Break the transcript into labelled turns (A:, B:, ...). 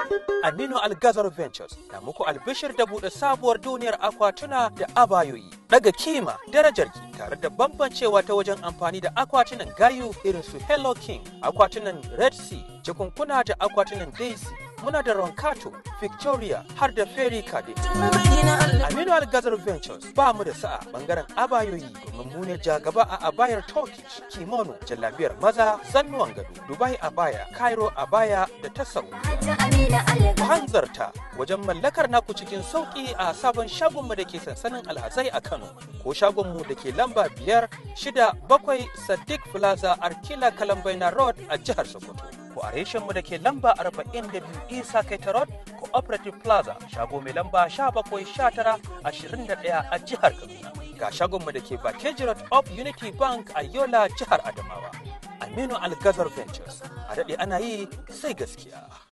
A: Aminu Algazar Ventures na muku albishir da buɗe sabuwar duniyar akwatuna da abayoyi. Daga kima darajar ki tare da bambancewa ta wajen amfani da akwatunan gayu irin su Hello King, akwatunan Red Sea, jikunkuna da akwatunan Daisy, muna da Roncato, Victoria har da Fairy Kade. Aminu Algazar Ventures ba mu da sa'a bangaren abayoyi domin mu ne jagaba a abayar Turkish, kimono, jallabiyar maza, zannuwan gado, Dubai abaya, Cairo abaya da ta Saudi. hanzarta wajen mallakar naku cikin sauƙi a sabon shagonmu da ke sansanin alhazai a Kano ko shagonmu da ke lamba biyar shida bakwai Sadiq Plaza Arkila Kalambaina Road a jihar Sokoto. Ko a reshenmu da ke lamba arba'in da biyu Isa Kaita Road Cooperative Plaza shago mai lamba sha bakwai sha tara ashirin da ɗaya a jihar Kaduna. Ga shagonmu da ke Bakeji Road of Unity Bank a Yola jihar Adamawa. Aminu Algazar Ventures a daɗe ana yi sai gaskiya.